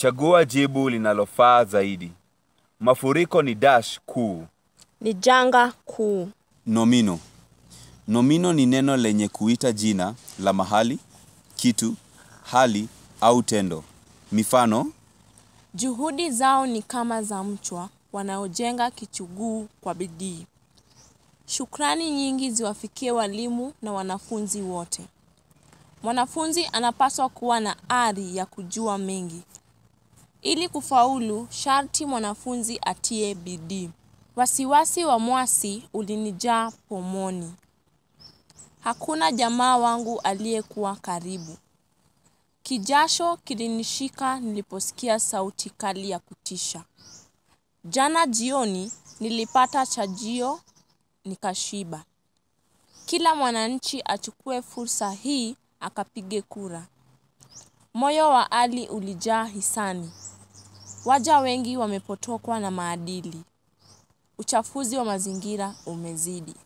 Chagua jibu linalofaa zaidi. Mafuriko ni dash kuu. Ni janga kuu. Nomino. Nomino ni neno lenye kuita jina la mahali, kitu, hali au tendo. Mifano: Juhudi zao ni kama za mchwa wanaojenga kichuguu kwa bidii. Shukrani nyingi ziwafikie walimu na wanafunzi wote. Mwanafunzi anapaswa kuwa na ari ya kujua mengi. Ili kufaulu, sharti mwanafunzi atie bidii. Wasiwasi wa mwasi ulinijaa pomoni. Hakuna jamaa wangu aliyekuwa karibu. Kijasho kilinishika niliposikia sauti kali ya kutisha. Jana jioni nilipata chajio nikashiba. Kila mwananchi achukue fursa hii akapige kura. Moyo wa Ali ulijaa hisani. Waja wengi wamepotokwa na maadili. Uchafuzi wa mazingira umezidi.